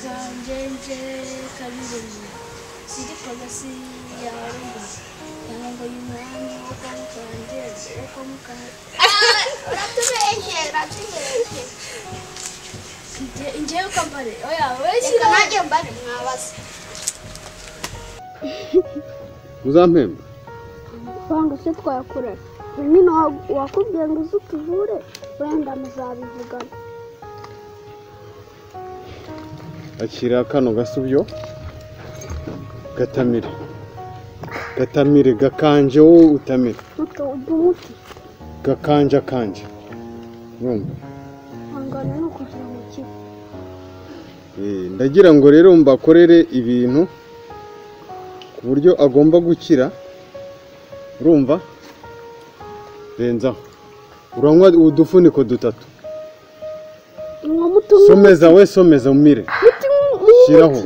Njenje Kalurenyi siri polisi ya Rwanda yango y'umwami wo kwa mukanje wo kwa mukanje uratubeshye uratubeshye Nje- njewe ukambare oya weshi reka nanjye mbare mwabaza uzampemba wanga se twakurara nyine wa- wakubwiye ngo uze utuvure wenda muzabivugana ashyira kano gasubyo gatamire gatamire gakanje wowe utamire muto ujya umuti gakanja kanje urumva hangana ni ukugira ngo kibe Eh, ndagira ngo rero mbakorere ibintu ku buryo agomba gukira urumva renzaho uranywa udufuniko dutatu mwa muti umwe someza we someza umire muti umwe shyiraho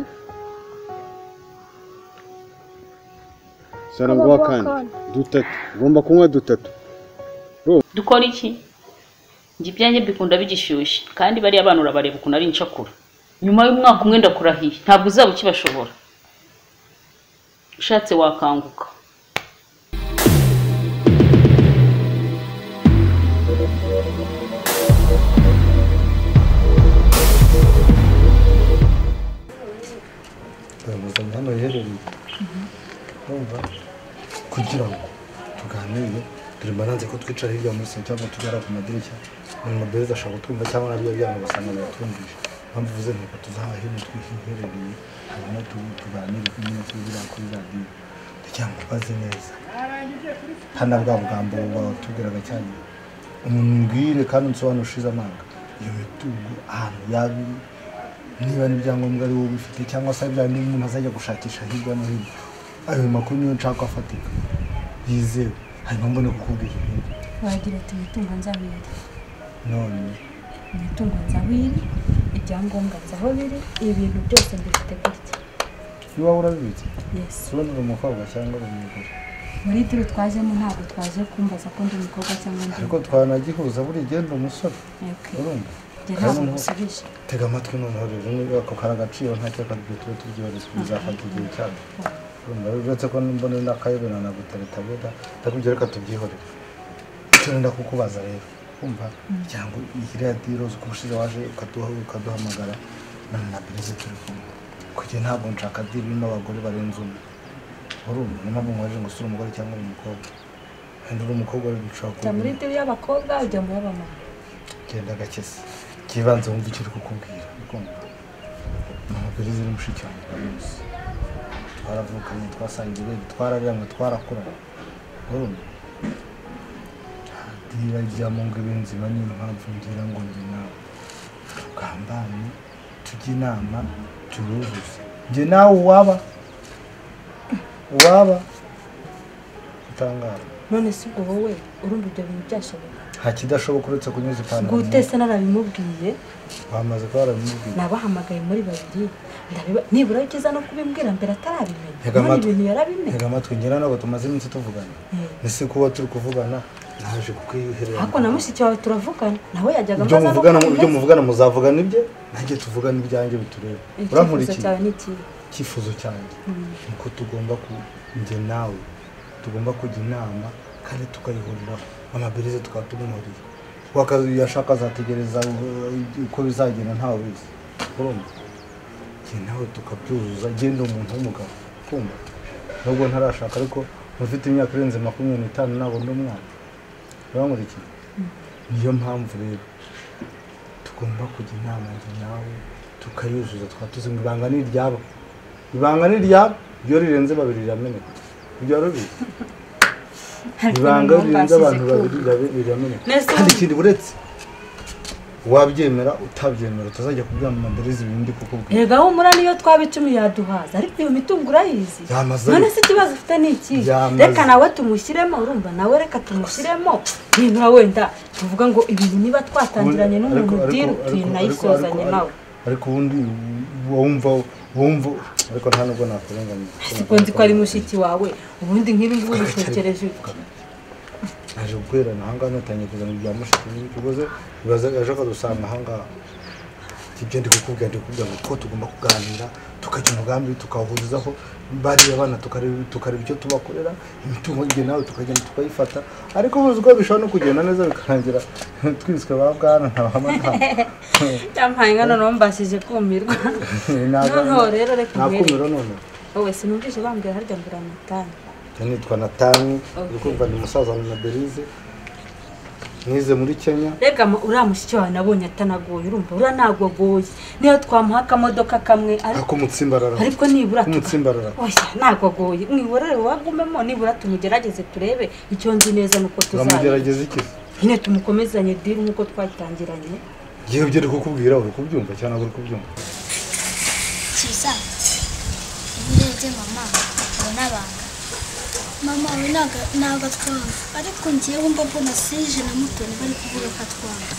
sarangwa Akaba kandi akandi. dutatu ugomba kunywa dutatu dukora iki njye ibyanjye bikunda bigishyushye kandi bariya bana urabareba ukuntu ari incakura nyuma y'umwaka umwe ndakurahiye ntabwo uzaba ukibashobora ushatse wakanguka turamuzanye hano yerereye urumva kugira ngo tuganire dore maranze ko twicara hirya muri senta cyangwa tugara ku madirishya ni mabeza ashobora kutwumva cyangwa nabyo byana ugasanga biratwumvise mpamvu uvuze nteko tuzaha hino twiherereye hanyuma tu- tuganire ku nyine tubira kuri radiyo kugira ngo baze neza hano bwa bwambo batubwiraga cyane umuntu mbwire kandi unsobanure ushize amanga iyo mitungo ahantu yaba iri niba n'ibyangombwa ari wowe ubifite cyangwa se bya bindi umuntu azajya gushakisha hirya no hino ayo makuru niyo nshaka ko afatika yizewe hanyuma mbone kukubwira ibindi wagira ati imitungo nzabiri none imitungo nzabiri ibyangombwa nzaho biri ibintu byose mbifite gutya niba urabibitse yesi sobanura umukobwa cyangwa uri umugore muri turi twajemo ntabwo twaje kumbaza ko ndi umukobwa cyangwa ndi ariko twanagihuza buriya igenda umusore Okay. urumva Njye kandi ntabwo umuntu- ngusubije tega amatwi noneho rero niba ako kari agaciro nta cyaka tujye tube tubyibarizwa bizafata igihe cyabyo urumva rero uretse ko mbona n'akayobera nagutaritabira ndakubwira reka tubyihorere icyo nenda kukubaza rero kumva cyangwa iriya diroze uko ushize waje ukaduha ukaduhamagara none na birize turi kumwe kugira ntabwo nshaka diri irimo abagore barenze umwe urumva niyo mpamvu mwaje ngo usure umugore cyangwa uri umukobwa wenda uri umukobwa rero nshobora jya muri kuba turi y'abakobwa ujya muri abamama genda gakesi kibanze wumva icyo uri kukubwira kumva amabwiriza uri mushiki wanjye bose twaravukanye twasangiriye twararyamye twarakuranye urumva dira ryamo ngo ibe nzima niyo mpamvu ngira ngo njye nawe tugambane tujye inama turuzuze njye nawe uwaba uwaba utangara none si ubwo wowe urumva ibyo bintu byashoboka nta kidashoboka uretse kunyuza ipantaro mu gute se narabimubwiye bamaze kuba barabimubwiye nabahamagaye muri babiri ndabiba nibura ukiza no kubimbwira mbere atarabimenya Ntega none amatwi. ibintu yarabimenya Ntega amatwi njye nawe tumaze iminsi tuvugana ese kuba turi kuvugana naje kukwiyuherera ariko na mushiki wawe turavugana nawe yajyaga ibyo ambaza no muvugana kumenya. ibyo muvugana muzavugana ibye nanjye tuvugane ibyanjye bitureba icyifuzo urankurikira cyawe ni ikihe icyifuzo cyanjye ni uko tugomba ku njye nawe tugomba kujya inama kandi tukayihuriraho amabirize tukaba tumumuriye yashaka azategereza uh, uko bizagenda ntawe bizi urumva njye nawe tukabyuzuza genda umuntu w'umugabo kumva nubwo ntarashaka ariko mufite imyaka irenze makumyabiri n'itanu nabona umwana urankurikira niyo mpamvu rero tugomba kujya inama njye nawe tukayuzuza tukaba tuzi ngo ibanga ni iryabo ibanga ni iryabo iyo rirenze babiri rirameneka ibyo rubizi ibanga iyo rirenze abantu babiri rirabe- rirameneka Neza. kandi ikindi uretse wabyemera utabyemera utazajya kubwira mu maderezi ibintu ndi kukubwira rega humura niyo twaba icumi yaduhaza ariko iyo mitungo urayizi Yamaze. none se ikibazo ufite ni iki Yamaze. reka nawe tumushyiremo urumva nawe reka tumushyiremo nibura wenda tuvuga ngo ibintu niba twatangiranye Ariko- n'umuntu ariko- diru ariko- ariko- tunayisozanye ariko- nawe ariko ubundi wumva wumva ariko nta nubwo nakurenganira siko nzi ko ari mushiki wawe ubundi nk'ibi ngibi ubitekereje uko aje gukorerana ahangaha natangiye kuzana ibya mushiki n'ibyo uguze bibaza aje akadusanga ahangaha ibyo ndi kukubwira ndi kukubwira ngo ko tugomba kuganira tukagira umugambi tukawuhurizaho bariya bana tukareba tukareba icyo tubakorera imitungo njye nawe tukagenda tukayifata ariko nkuzi ko bishobora no kugenda neza bikarangira twiswe ba bwana ntabahamagara cyampaye nka noneho mbashije kumirwa noneho rero reka nakumiro none wowe sinumvise bambwira harya mbura amatani nitwa natani Okay. uri kumva ni umusaza wa na berize nize muri kenya rega ma- uriya mushyitsi wawe nabonye atanagoye urumva uriya ntagogoye niyo twamuha akamodoka kamwe ariko akumutsimbarara ariko nibura tuka- kumutsimbarara oya ntagogoye mwihorere wagumemo nibura tumugerageze turebe icyo nzi neza nuko tuzaba turamugerageza iki nyine tumukomezanye diri nk'uko twatangiranye yewe ibyo ari kukubwira uri kubyumva cyangwa ntabwo uri kubyumva cyiza iyo urebye mama ubona abanga mama we ntabwo ntabwo atwanga ariko ngewe mba mbona sije na mutoni bari kuvuga ko atwanga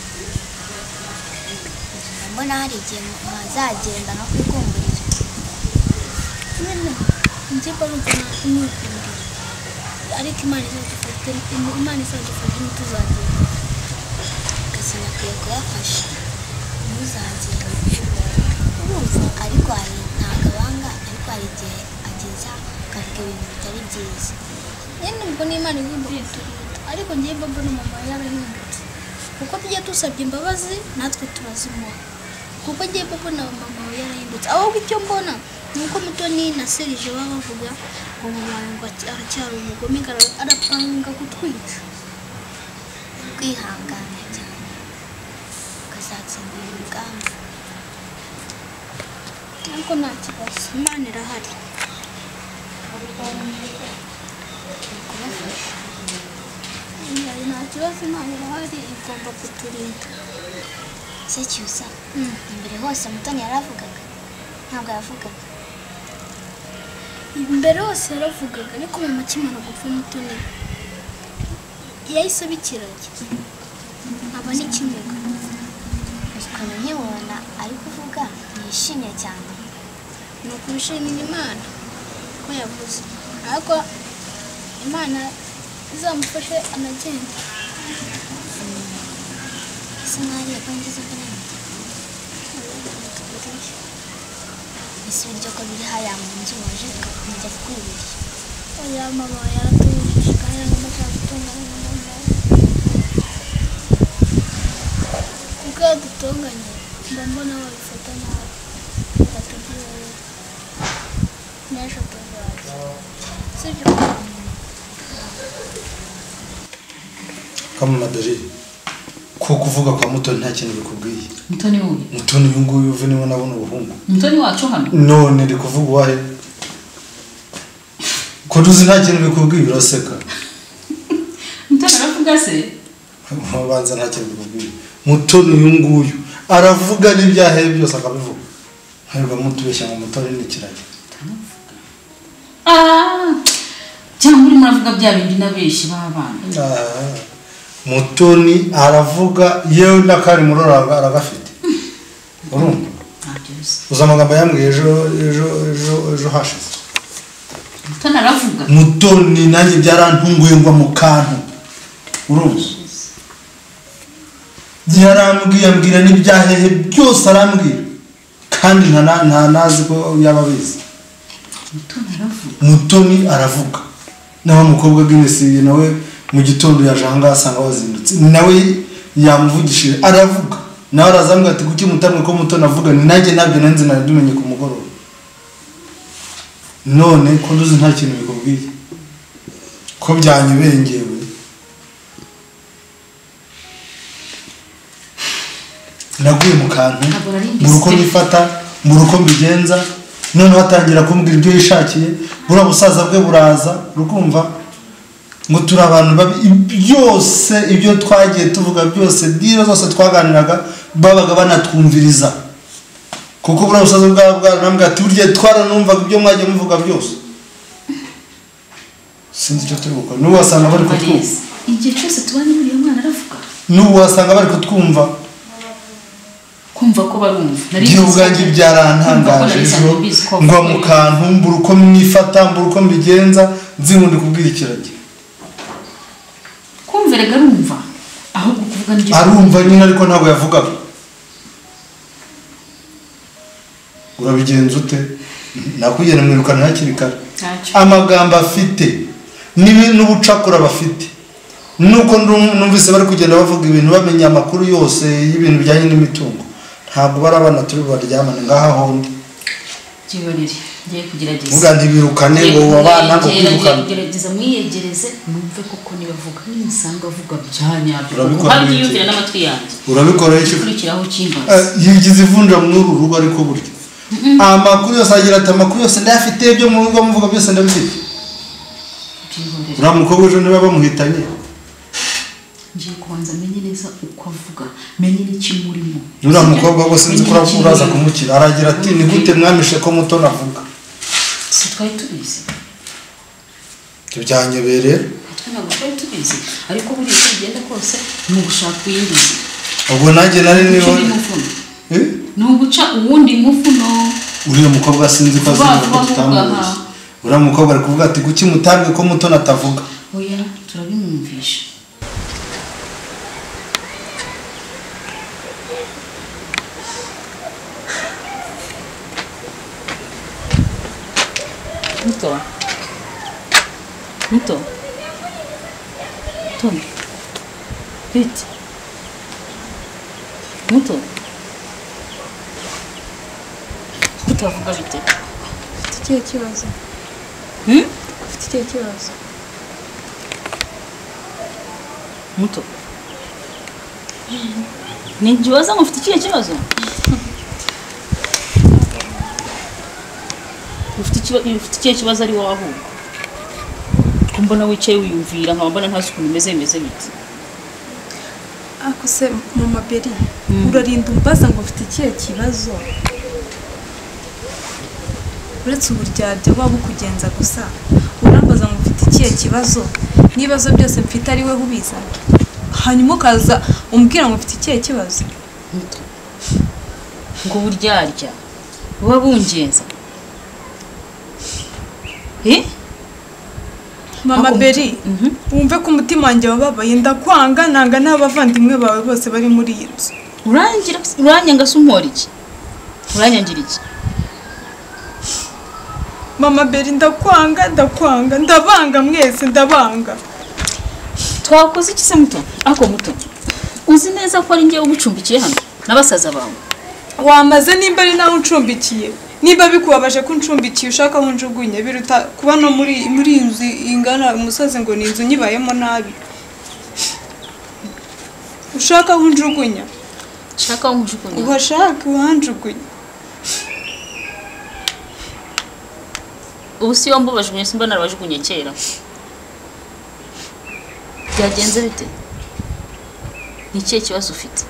mbona hari igihe mwazagenda no kwikumburiza nyine njye mba numva nta- nikundira ariko imana izadufate imana izadufate ntituzagenda akazi nakwiye kuyafasha ntuzagire urumva ariko hari ntabwo abanga ariko hari igihe ageza akavuga ibintu bitari byiza nyine ubwo ni imana igomba kuturinda ariko njye mba mbona mama yarahindutse kuko tujya dusabye imbabazi natwe turazimuha kuko njye mba mbona mama we yarahindutse ahubwo icyo mbona ni uko mutoni na serije baba bavuga ngo mama wawe ngo acy- aracyari umugome gara- arapanga kutwica kwihangana cyane ukazatsinda uyu mugambi ariko nta kibazo imana irahari Iya, nta kibazo imana irahari igomba kuturinda se cyusa Mm. imbere hose mutoni yaravugaga ntabwo yavugaga imbere hose yaravugaga ariko mu makimara gupfa mutoni yahise abikiranye aba n'ikiniga ukuntu nkibona ari kuvuga yishimye cyane ni ukurushimira imana ko yavuze ariko imana izamufashe anagende ese mwariye ko ngize ko nabyo ese ibiryo ko biri hariya mu nzu waje ukajya kukwibirira oya mama yaratubujije kandi ntabwo ndashaka gutunganya na mama kuko iyo dutunganye mba mbona babifata nabi batubwira n'ejo tuzaza sibyo kamama dorire ko kuvuga kwa mutoni nta kintu bikubwiye mutoni wuyu mutoni uyu nguyu uve niwe nabona ubuhungu mutoni wacu hano none ndi kuvuga uwahe ko tuzi nta kintu bikubwiye uraseka mutoni aravuga se mubanza nta kintu bikubwiye mutoni uyu nguyu aravuga n'ibyahe byose akabivuga ntabwo mutubeshya ngo mutoni ni ikiragi Ah, cyangwa urimo uravuga bya bindi n'abenshi b'abana Ah, mutoni aravuga yewe n'akari murora aragafite urumva ntabyo bisa uzi amagambo yambwiye ejo ejo ejo ejo hashize mutoni aravuga mutoni nanjye byarantunguye ngwa mu kantu uruzi yarambwiye ambwira n'ibyahehe byose arambwira kandi nta na- nta nazi ko yaba abizi mutoni aravuga mutoni aravuga nawe umukobwa bw'imisiye nawe mu gitondo yaje ahangaha asanga bazindutse nawe yamuvugishije aravuga nawe arazambwira ati kuki mutamwe ko mutoni avuga ni nanjye nabyo nanze nabimenye ku mugoroba none ko nduzi nta kintu bikubwiye ko byanyobeye ngewe naguye mu kantu Ntabwo nari mbizi. mu rugo nifata mu rugo mbigenza noneho atangira kumbwira ibyo yishakiye buriya busaza bwe buraza urukumva ngo turi abantu babi byose ibyo twagiye tuvuga byose niba zose twaganiraga babaga banatwumviriza kuko buriya busaza bwaba bwaranambwira ati burya twaranumvaga ibyo mwagiye muvuga byose sinzi icyo turi gukora n'ubu wasanga bari kutwumva Barezi, igihe cyose tubanye buriya mwana aravuga n'ubu wasanga bari kutwumva kumva ko barumva Nari igihe mbizi. ubwanjye Kumva ko byarantangaje nari ejo nsanzwe mbizi ko ngwa mu avuga. kantu mbura uko mwifata mbura uko mbigenza nzibundi kubwira ikiragi kumva rega arumva ahubwo kuvuga nibyo arumva nyine ariko ntabwo yavugaga urabigenza ute nakugira mwirukana hakiri kare Ntacyo. amagambo afite n'ibi- n'ubucakura bafite nuko ndu- numvise bari kugenda bavuga ibintu bamenya amakuru yose y'ibintu bijyanye n'imitungo ntabwo bari abana turi baryamane ngaha hondi Gihorere, ngiye kugerageza. uvuga ntibirukane ngo abana ngo Ngiye kwirukana kugerageza mwiyegereze mwumve koko niba avuga nimusanga avuga bya nyabyo. Urabikora Kuko hariya bite? yumvira n'amatwi yanjye. urabikora iki Ukurikiraho Eh, cyimbaza. yigize ivunja muri uru rugo ariko burya amakuru yose agira ati amakuru yose ndayafite ibyo muvuga muvuga byose ndabifite Gihorere. uriya mukobwa ejo niba bamuhitanye Ngiye kubanza menye neza uko avuga, menye n'ikimurimo. uriya mukobwa we sinzi ko uraza- uraza kumukira aragira ati ni gute mwamishe ko muto navuga Si twari tubizi. ibyo byanyobereye Twe ntabwo twari tubizi. Ariko buriya uko bigenda kose ni ugushaka iyindi nzira. ubwo nanjye nari Guca niba undi mufuno. Eh? Ni uguca uwundi mufuno. uriya mukobwa sinzi ko azi Vuba ngo vuba tutamuzi vuba. uriya mukobwa ari kuvuga ati kuki mutabwe ko muto natavuga Oya, turabimwumvisha. Muto. Muto. Tom. Pete. Muto. Muto avuga bite? Ufite ikihe kibazo Hmm? ufite ikihe kibazo Muto. Nijiwaza ngo mfite ikihe kibazo? Ufite ikiba- ufite ikihe kibazo ari wowe ahubwo? Ko mbona wicaye wiyumvira nkaba mbona nta suku bimeze bimeze biti. ako se mama beri urarinda umbaza ngo ufite ikihe kibazo uretse uburyarya waba ukugenza gusa urambaza ngo ufite ikihe kibazo n'ibibazo byose mfite ari we ubizana hanyuma ukaza umbwira ngo ufite ikihe kibazo Muto. Ngo buryarya buba bungenza. Eh? mama Ako- beri Mhm. wumve ko umutima wanjye wababaye ndakwanga nanga n'abavandimwe bawe bose bari muri iyi nzu urangira uranyanga se umpora iki? Uranyangira iki? mama beri ndakwanga ndakwanga ndabanga mwese ndabanga twakoze iki se muto ako muto uzi neza ko ari ngewe ugucumbikiye hano n'abasaza bawe wamaze nimba ari nawe uncumbikiye niba bikubabaje ko uncumbikiye ushaka aho njugunye biruta kuba no muri muri iyi nzu ingana umusozi ngo ni inzu nyibayemo nabi ushaka aho njugunya shaka aho nkujugunya uhashake uhanjugunye ubu si yombi ubajugunye simba narabajugunye kera byagenze bite ni ikihe kibazo ufite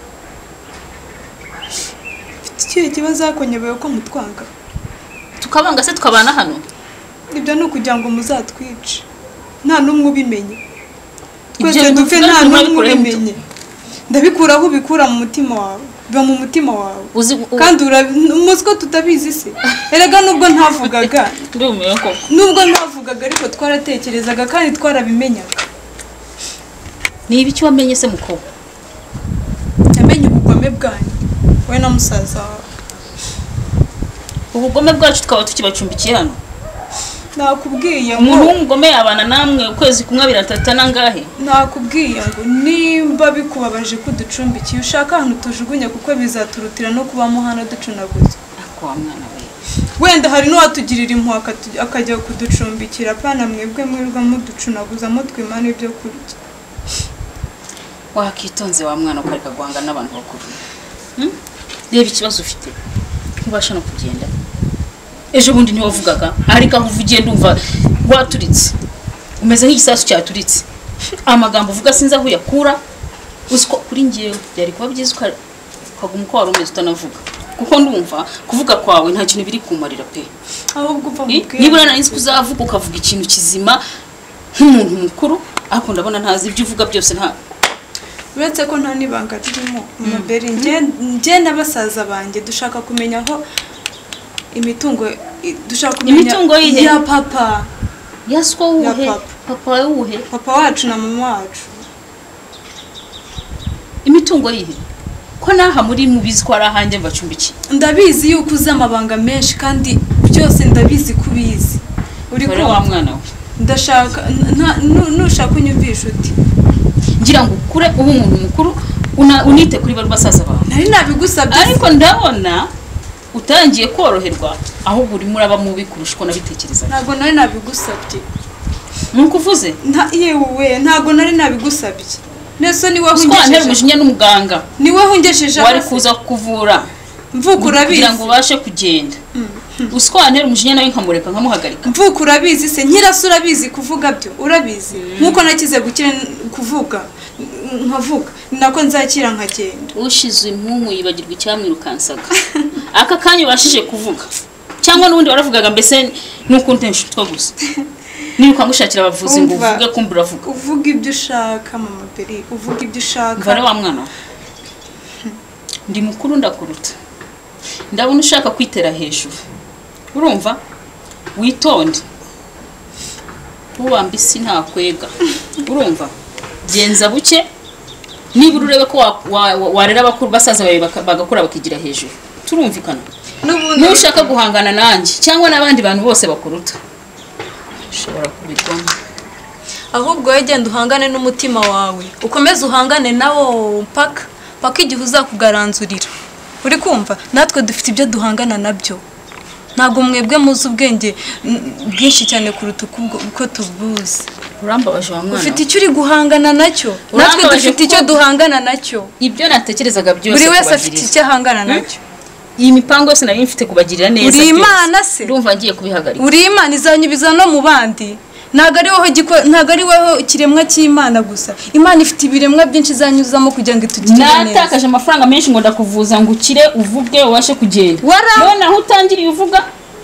mfite ikihe kibazo ariko nyobewe ko mutwanga tukabanga se tukabana hano ibyo ni ukugira ngo muzatwice nta n'umwe ubimenye Ibyo twese bintu dupfe tuvuga nta bituma n'umwe bikuraho imbuto. ubimenye ndabikura aho ubikura mu mutima wawe biba mu mutima wawe uzi u- kandi urabi- umuzi ko tutabizi se erega nubwo ntavugaga ndumiwe koko nubwo ntavugaga ariko twaratekerezaga kandi twarabimenyaga niba icyo wamenye se mukobwa yamenye ubugome bwanyu we na musaza wawe ubugome bwacu tukaba tukibacumbikiye hano nakubwiye umuntu ngo w'umugome yabana namwe ukwezi kumwe biratata nangahe nakubwiye ngo nimba bikubabaje ko uducumbikiye ushaka ahantu tujugunya kuko bizaturutira no kubamo hano ducunaguza ako wa mwana we wenda hari n'uwatugirira impuhwe akatu- akajya kuducumbikira pana mwebwe mwirwa muducunaguza mutwimana ibyo kurya wakitonze wa mwana ukareka guhanga n'abantu bakuru Hmm? reba ikibazo ufite ntubasha no kugenda ejo bundi ntiwavugaga ariko aho uva ugenda umva waturitse umeze nk'igisasu cyaturitse amagambo uvuga sinzi aho uyakura uzi ko kuri ngewe byari kuba byiza uka- ukaguma uko wari umeze utanavuga kuko ndumva kuvuga kwawe nta kintu biri kumarira pe ahubwo uva mu Eh, nibura nari nzi ko uzavuga ukavuga ikintu kizima nk'umuntu mukuru ariko ndabona ntazi ibyo uvuga byose nta uretse ko nta n'ibanga ririmo maberi njye na basaza banjye dushaka kumenya aho imitungo i- dushaka kumenya Imitungo y'ihe? ya papa yaswa wuhe Ya papa. papa wawe wuhe papa wacu na mama wacu imitungo yihe ko n'aha muri mubizi ko ari ahanjye mbacumbikiye ndabizi yuko uzi amabanga menshi kandi byose ndabizi ko ubizi uri dore kumva? wa mwana we ndashaka nta- nu- nushaka unyumvisha uti ngira ngo ukure uba umuntu mukuru una- unite kuri bari basaza bawe nari nabigusabye ariko ndabona utangiye koroherwa ahubwo urimo uraba mubi kurusha uko nabitekerezaga ntabwo nari nabigusabye ni uko uvuze nta yewe ntabwo nari nabigusabye nese ni wowe twantera ungejeje umujinya n'umuganga ni wowe ungejeje wari hasi. kuza kukuvura mvuka kugira ngo urabizi ubashe kugenda uswantera umujinya nawe nkamureka nkamuhagarika mvuka urabizi se nyirasi urabizi kuvuga byo urabizi nk'uko nakize gukira kuvuga n- nkavuga ni nako nzakira nkagenda ushize impungu yibagirwa icyamwirukansaga aka kanya ubashije kuvuga cyangwa n'ubundi waravugaga mbese ni ukuntu nshutswa gusa niruka ngushakira abavuzi ngo Umva. uvuge kumbi uravuga uvuga ibyo ushaka mama beri uvuga ibyo ushaka mvare wa mwana we ndi mukuru ndakuruta ndabona ushaka kwitera hejuru urumva witonde ubamba isi ntakwega urumva genza buke nibura urebe ko wa- wa- wa- warera abakuru basaza bawe baka- bagakura bakigira hejuru turumvikana n'ubundi nushaka guhangana nanjye cyangwa n'abandi bantu bose bakuruta ushobora kubigwamo ahubwo wowe genda uhangane n'umutima wawe ukomeze uhangane nawo mpaka mpaka igihe uzakugaranzurira uri kumva natwe dufite ibyo duhangana nabyo ntabwo mwebwe muzi ubwenge mm, bwinshi cyane kuruta uko ubwo- uko tubuzi urambabaje wa mwana ufite we. icyo uri guhangana nacyo natwe Urambabaje dufite kuko- icyo duhangana nacyo ibyo natekerezaga byose buri wese afite kubagirira. icyo ahangana nacyo iyi mipango yose nari mfite kubagirira neza uri byose. imana se ndumva ngiye kubihagarika uri imana izanyubiza no mu bandi ntabwo ari wowe giko- ntabwo ari wowe ikiremwa cy'imana gusa imana ifite ibiremwa byinshi izanyuzamo kugira ngo itugire neza natakaje amafaranga menshi ngo ndakuvuza ngo ukire uvuge ubashe kugenda Wara- noneho utangiriye uvuga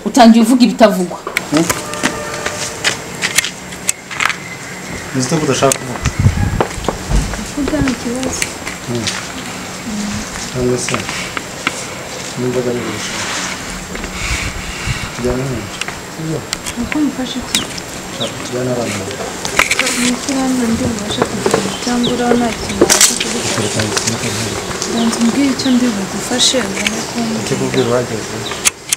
utangiye uvuga ibitavugwa nzi ko udashaka kuvuga kuvuga ni ikibazo cyangwa se n'imboga n'ibirusha tujyana n'umuntu sibyo uko mufashe iki nshaka tujyana abana bawe amafaranga ndi bubashe kugura cyangwa uraho nta kintu wabasha kuguha tugatanga ikintu cy'umuntu ndanze umbwire icyo ndi bugufashe ubone ko icyo kubwira uhageze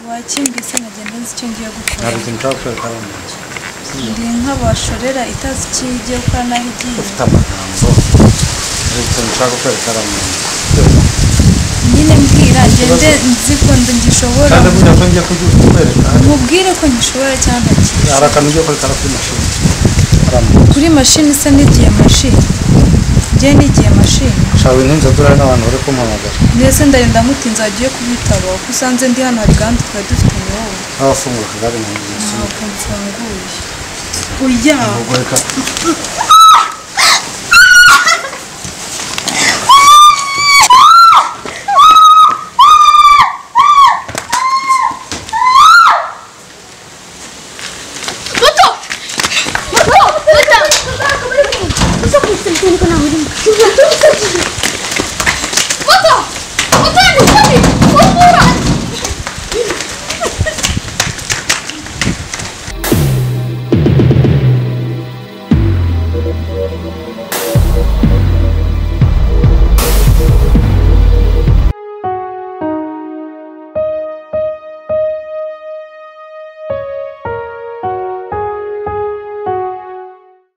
wakimbise nkagenda nzi icyo ngiye gukora ntabwo ikintu ushaka gukorera abana ndi nk'abashorera itazi icyo igiye gukora n'aho igiye ufite amagambo hari ikintu ushaka gukorera abana nyine mbwira ngende nzi ko ndi ngishobora kandi burya ko ngiye kujya kukwereka mubwire ko ngishobora cyangwa ntakizi hari akantu ugiye kwerekana kuri mashini kuri mashini isa n'igiye mashini njye n'igiye mashini shawe n'inzu turare n'abantu bari kumpamagara ndetse ndagenda mutinze wagiye kubitaba kuko usanze ndi hano hari gahunda twari dufitanye wowe n'abafungura akagari mu nzu ntabwo mfunguye oya ubwo reka